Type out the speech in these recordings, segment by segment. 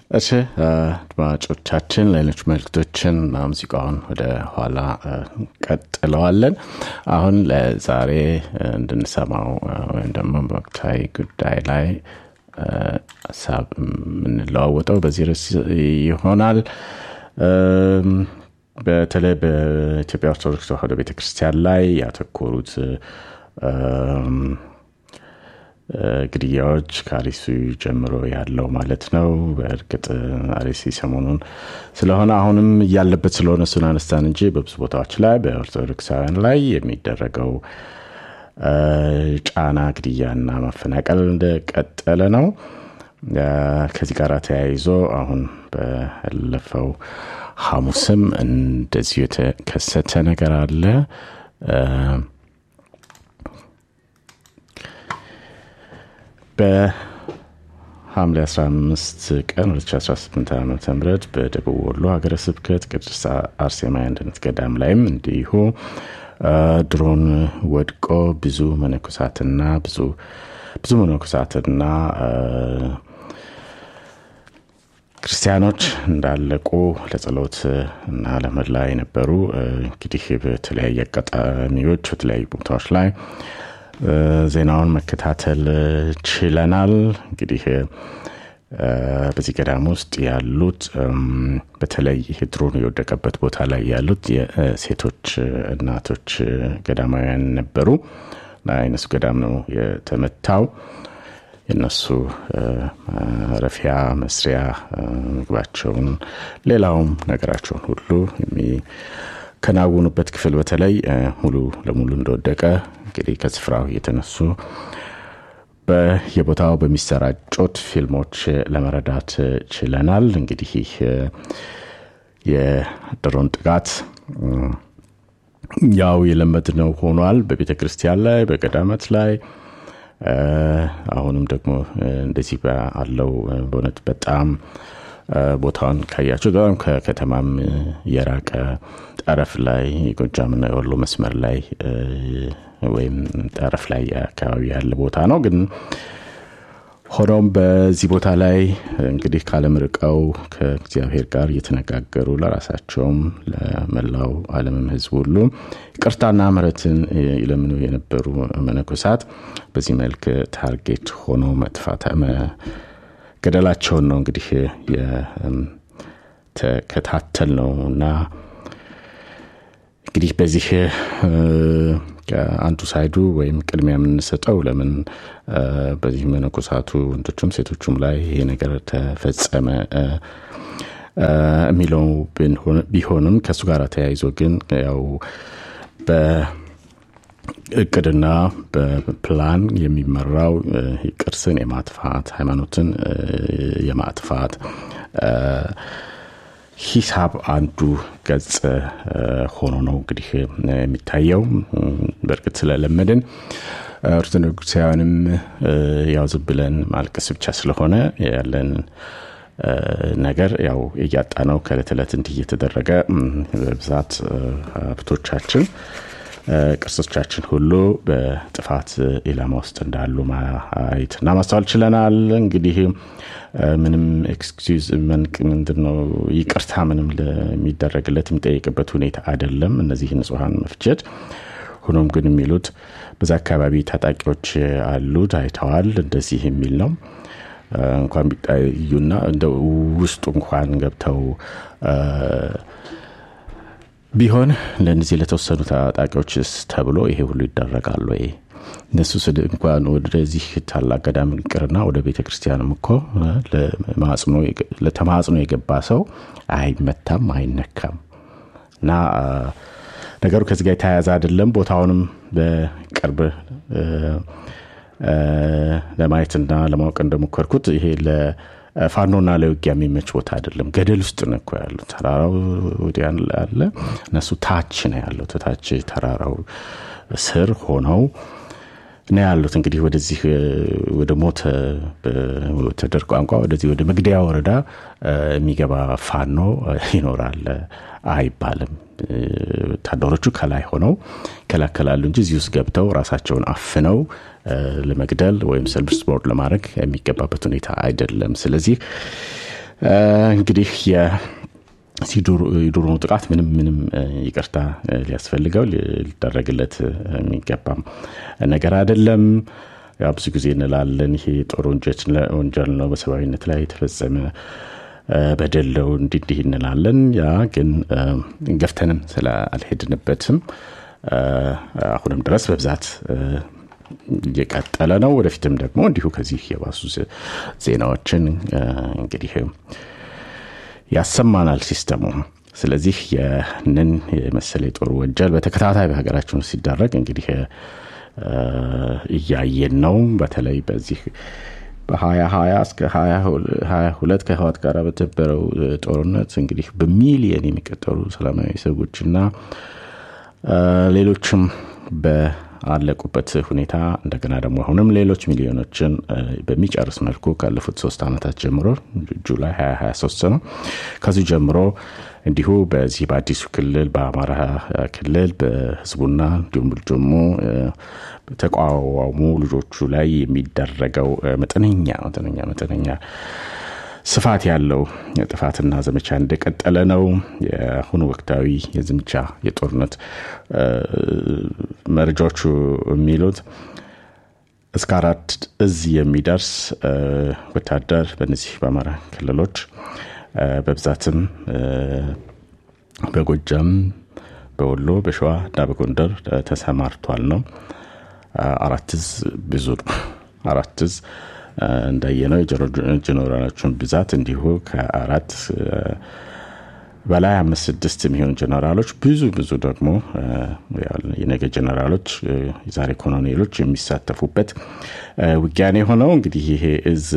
እሺ አድማጮቻችን ሌሎች መልክቶችን እና ሙዚቃውን ወደ ኋላ ቀጥለዋለን። አሁን ለዛሬ እንድንሰማው ወይም ደግሞ በወቅታዊ ጉዳይ ላይ ሀሳብ የምንለዋወጠው በዚህ ርዕስ ይሆናል። በተለይ በኢትዮጵያ ኦርቶዶክስ ተዋሕዶ ቤተክርስቲያን ላይ ያተኮሩት ግድያዎች ከአሪሲ ጀምሮ ያለው ማለት ነው። በእርግጥ አሪሲ ሰሞኑን ስለሆነ አሁንም እያለበት ስለሆነ እሱን አነስታን እንጂ በብዙ ቦታዎች ላይ በኦርቶዶክሳውያን ላይ የሚደረገው ጫና፣ ግድያና ማፈናቀል እንደቀጠለ ነው። ከዚህ ጋር ተያይዞ አሁን ባለፈው ሐሙስም እንደዚሁ የተከሰተ ነገር አለ። በሐምሌ 15 ቀን 2018 ዓ ም በደቡብ ወሎ ሀገረ ስብከት ቅድስት አርሴማ አንድነት ገዳም ላይም እንዲሁ ድሮን ወድቆ ብዙ መነኮሳትና ብዙ ብዙ መነኮሳትና ክርስቲያኖች እንዳለቁ ለጸሎት እና ለመላ የነበሩ እንግዲህ በተለያየ አጋጣሚዎች በተለያዩ ቦታዎች ላይ ዜናውን መከታተል ችለናል። እንግዲህ በዚህ ገዳም ውስጥ ያሉት በተለይ ድሮን የወደቀበት ቦታ ላይ ያሉት የሴቶች እናቶች ገዳማውያን ነበሩ። አይነሱ ገዳም ነው የተመታው። የእነሱ ማረፊያ መስሪያ ምግባቸውን፣ ሌላውም ነገራቸውን ሁሉ የሚከናውኑበት ክፍል በተለይ ሙሉ ለሙሉ እንደወደቀ እንግዲህ ከስፍራው የተነሱ በየቦታው በሚሰራጩት ፊልሞች ለመረዳት ችለናል። እንግዲህ የድሮን ጥቃት ያው የለመድነው ሆኗል። በቤተ ክርስቲያን ላይ፣ በገዳማት ላይ አሁንም ደግሞ እንደዚህ ባለው በእውነት በጣም ቦታውን ካያቸው በጣም ከከተማም የራቀ ጠረፍ ላይ የጎጃምና የወሎ መስመር ላይ ወይም ጠረፍ ላይ አካባቢ ያለ ቦታ ነው። ግን ሆኖም በዚህ ቦታ ላይ እንግዲህ ካለም ርቀው ከእግዚአብሔር ጋር እየተነጋገሩ ለራሳቸውም ለመላው ዓለምም ሕዝብ ሁሉ ይቅርታና ምሕረትን ይለምኑ የነበሩ መነኮሳት በዚህ መልክ ታርጌት ሆኖ መጥፋት ገደላቸውን ነው እንግዲህ የተከታተል ነው እና እንግዲህ በዚህ አንዱ ሳይዱ ወይም ቅድሚያ የምንሰጠው ለምን በዚህ መነኮሳቱ ወንዶቹም ሴቶቹም ላይ ይሄ ነገር ተፈጸመ የሚለው ቢሆንም ከእሱ ጋር ተያይዞ ግን ያው በእቅድና በፕላን የሚመራው ቅርስን የማጥፋት ሃይማኖትን የማጥፋት ሂሳብ አንዱ ገጽ ሆኖ ነው እንግዲህ የሚታየው። በእርግጥ ስለለመድን ኦርቶዶክሳውያንም ያው ዝም ብለን ማልቀስ ብቻ ስለሆነ ያለን ነገር ያው እያጣ ነው። ከእለት ዕለት እንዲህ እየተደረገ በብዛት ሀብቶቻችን ቅርሶቻችን ሁሉ በጥፋት ኢላማ ውስጥ እንዳሉ ማየትና ማስተዋል ችለናል። እንግዲህ ምንም ኤክስኪውዝ ምንድን ነው ይቅርታ ምንም የሚደረግለት የሚጠይቅበት ሁኔታ አይደለም፣ እነዚህ ንጹሐን መፍጀት። ሆኖም ግን የሚሉት በዛ አካባቢ ታጣቂዎች አሉት አይተዋል፣ እንደዚህ የሚል ነው። እንኳን ቢታዩና እንደ ውስጡ እንኳን ገብተው ቢሆን ለእነዚህ ለተወሰኑ ታጣቂዎችስ ተብሎ ይሄ ሁሉ ይደረጋል ወይ? እነሱ ስል እንኳን ወደዚህ ታላቅ ገዳም ይቅርና ወደ ቤተ ክርስቲያንም እኮ ለተማጽኖ የገባ ሰው አይመታም፣ አይነካም። እና ነገሩ ከዚህ ጋር የተያያዘ አይደለም። ቦታውንም በቅርብ ለማየትና ለማወቅ እንደሞከርኩት ይሄ ፋኖና ለውጊያ የሚመች ቦታ አይደለም። ገደል ውስጥ ነው እኮ ያለው። ተራራው ወዲያ አለ፣ እነሱ ታች ነው ያለው። ታች ተራራው ስር ሆነው ነው ያሉት። እንግዲህ ወደዚህ ወደ ሞት በወታደር ቋንቋ ወደዚህ ወደ መግደያ ወረዳ የሚገባ ፋኖ ይኖራል አይባልም። ወታደሮቹ ከላይ ሆነው ይከላከላሉ እንጂ እዚህ ውስጥ ገብተው ራሳቸውን አፍነው ለመግደል ወይም ሰልፍ ስፖርት ለማድረግ የሚገባበት ሁኔታ አይደለም። ስለዚህ እንግዲህ የድሮኑ ጥቃት ምንም ምንም ይቅርታ ሊያስፈልገው ሊደረግለት የሚገባም ነገር አይደለም። ያው ብዙ ጊዜ እንላለን ይሄ ጦር ወንጀል ነው፣ በሰብአዊነት ላይ የተፈጸመ በደለው እንዲህ እንዲህ እንላለን። ያ ግን ገፍተንም ስለ አልሄድንበትም አሁንም ድረስ በብዛት እየቀጠለ ነው። ወደፊትም ደግሞ እንዲሁ ከዚህ የባሱ ዜናዎችን እንግዲህ ያሰማናል ሲስተሙ። ስለዚህ ያንን የመሰለ የጦር ወንጀል በተከታታይ በሀገራችን ውስጥ ሲደረግ እንግዲህ እያየን ነው። በተለይ በዚህ በሀያ ሀያ እስከ ሀያ ሁለት ከህዋት ጋር በተበረው ጦርነት እንግዲህ በሚሊየን የሚቆጠሩ ሰላማዊ ሰዎችና ሌሎችም በአለቁበት ሁኔታ እንደገና ደግሞ አሁንም ሌሎች ሚሊዮኖችን በሚጨርስ መልኩ ካለፉት ሶስት ዓመታት ጀምሮ ጁላይ 2023 ነው ከዚሁ ጀምሮ እንዲሁ በዚህ በአዲሱ ክልል በአማራ ክልል በህዝቡና እንዲሁም ደግሞ ተቋዋሙ ልጆቹ ላይ የሚደረገው መጠነኛ መጠነኛ መጠነኛ ስፋት ያለው ጥፋትና ዘመቻ እንደቀጠለ ነው። የአሁኑ ወቅታዊ የዘመቻ የጦርነት መረጃዎቹ የሚሉት እስከ አራት እዝ የሚደርስ ወታደር በእነዚህ በአማራ ክልሎች በብዛትም በጎጃም፣ በወሎ፣ በሸዋ እና በጎንደር ተሰማርቷል ነው። አራት እዝ ብዙ ነው። አራት እዝ እንዳየነው ጀኔራሎቹን ብዛት እንዲሁ ከአራት በላይ አምስት ስድስት የሚሆኑ ጀነራሎች ብዙ ብዙ ደግሞ የነገ ጀነራሎች የዛሬ ኮሎኔሎች የሚሳተፉበት ውጊያን የሆነው እንግዲህ ይሄ እዝ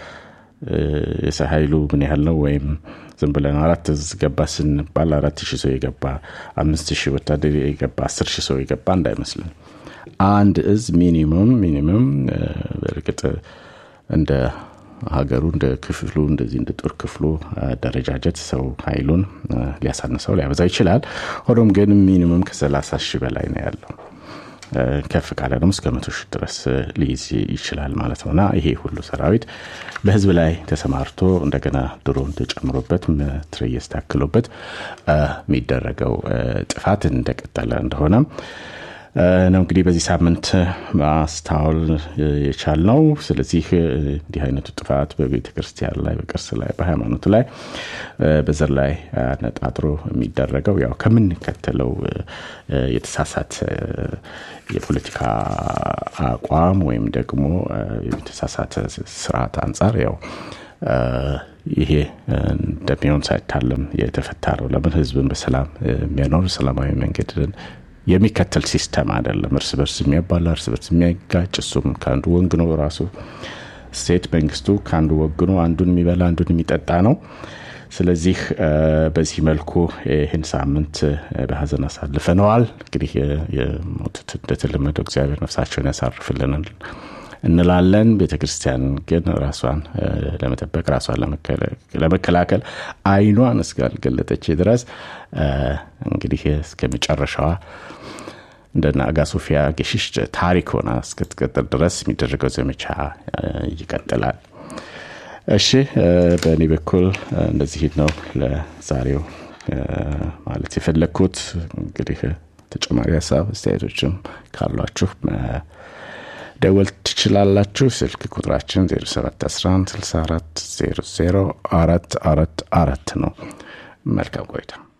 የሰው ኃይሉ ምን ያህል ነው? ወይም ዝም ብለን አራት እዝ ገባ ስንባል አራት ሺህ ሰው የገባ አምስት ሺህ ወታደር የገባ አስር ሺህ ሰው የገባ እንዳይመስልን አንድ እዝ ሚኒመም ሚኒመም በእርግጥ እንደ ሀገሩ እንደ ክፍሉ እንደዚህ እንደ ጦር ክፍሉ አደረጃጀት ሰው ኃይሉን ሊያሳንሰው ሊያበዛ ይችላል። ሆኖም ግን ሚኒመም ከሰላሳ ሺህ በላይ ነው ያለው። ከፍ ካለ ደግሞ እስከ መቶ ሺህ ድረስ ሊይዝ ይችላል ማለት ነው እና ይሄ ሁሉ ሰራዊት በህዝብ ላይ ተሰማርቶ እንደገና ድሮን ተጨምሮበት መትረየስ ታክሎበት የሚደረገው ጥፋት እንደቀጠለ እንደሆነ ነው እንግዲህ በዚህ ሳምንት ማስታወል የቻል ነው። ስለዚህ እንዲህ አይነቱ ጥፋት በቤተ ክርስቲያን ላይ፣ በቅርስ ላይ፣ በሃይማኖት ላይ፣ በዘር ላይ አነጣጥሮ የሚደረገው ያው ከምንከተለው የተሳሳት የፖለቲካ አቋም ወይም ደግሞ የተሳሳተ ስርዓት አንጻር ያው ይሄ እንደሚሆን ሳይታለም የተፈታ ነው። ለምን ህዝብን በሰላም የሚያኖር ሰላማዊ መንገድን የሚከተል ሲስተም አይደለም። እርስ በርስ የሚያባላ እርስ በርስ የሚያጋጭ እሱም ከአንዱ ወግኖ ራሱ ስቴት መንግስቱ ከአንዱ ወግኖ አንዱን የሚበላ አንዱን የሚጠጣ ነው። ስለዚህ በዚህ መልኩ ይህን ሳምንት በሀዘን አሳልፈነዋል። እንግዲህ የሞቱት እንደተለመደው እግዚአብሔር ነፍሳቸውን ያሳርፍልናል እንላለን። ቤተ ክርስቲያን ግን ራሷን ለመጠበቅ ራሷን ለመከላከል አይኗን እስካልገለጠች ድረስ እንግዲህ እስከ መጨረሻዋ እንደና አጋ ሶፊያ ጌሽሽ ታሪክ ሆና እስክትቀጥል ድረስ የሚደረገው ዘመቻ ይቀጥላል። እሺ፣ በእኔ በኩል እንደዚህ ነው ለዛሬው ማለት የፈለግኩት። እንግዲህ ተጨማሪ ሀሳብ አስተያየቶችም ካሏችሁ ደወል ትችላላችሁ። ስልክ ቁጥራችን 0711 64 00 444 ነው። መልካም ቆይታ